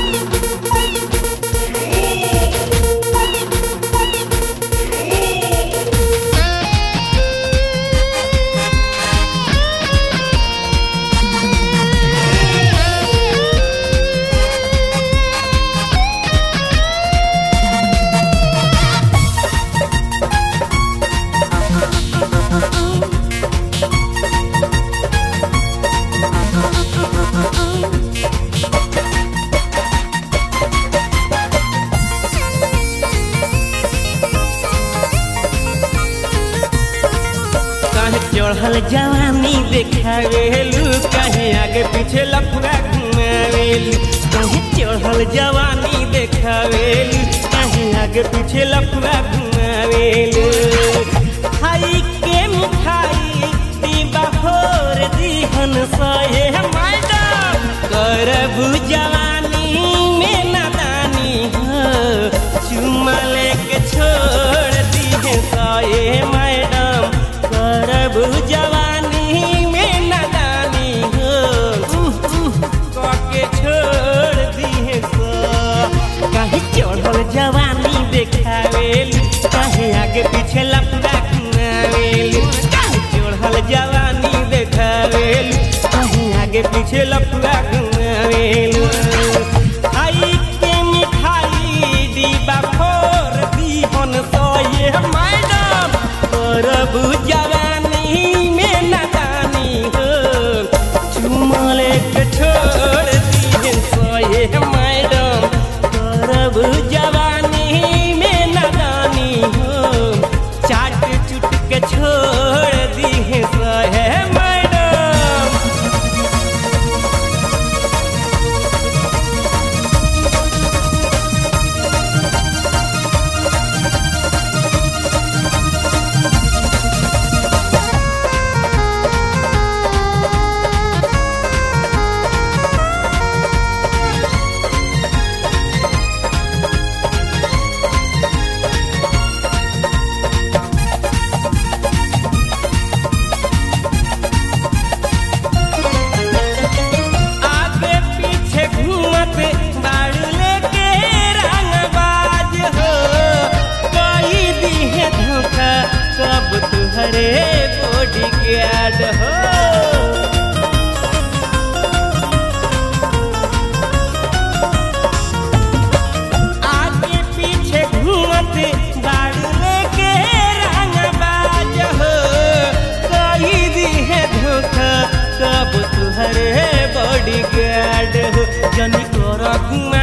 काहे चढ़ल जवानी देखावेलू काहे आगे पीछे लफड़ा घुमावेलू काहे चढ़ल जवानी देखावेलू काहे आगे पीछे लफड़ा घुमावेलू खाई के मिठाई दीबा फोर दीहन सहे मैडम करबू जवानी में नादानी हो चुमा लेके छोड़ दिहे सहे मैडम करब जवानी में नादानी हो उह, उह, कके छोड़ दिहे सा काहे चढ़ल जवानी देखावेल काहे आगे पीछे लफड़ा घुमावेल काहे चढ़ल जवानी देखावेल काहे आगे पीछे लफड़ा घुमावेल खाई के मिठाई डिब्बा फोर दीहन सये मैडम करब जवानी में नादानी हो चुमले के छोड़ दिहे सये मैडम करब जवानी में नादानी हो चाट चुट के छोड़ दिहे सहे मैडम आगे पीछे घूमत बाड़ू लेके रंगबाज हो कोई दिहे धोखा कब तुहरे बॉडी गार्ड हो आगे पीछे घूमत बाड़ू लेके रंगबाज हो कोई दिहे धोखा कब तुहरे बॉडी गार्ड हो जनी कर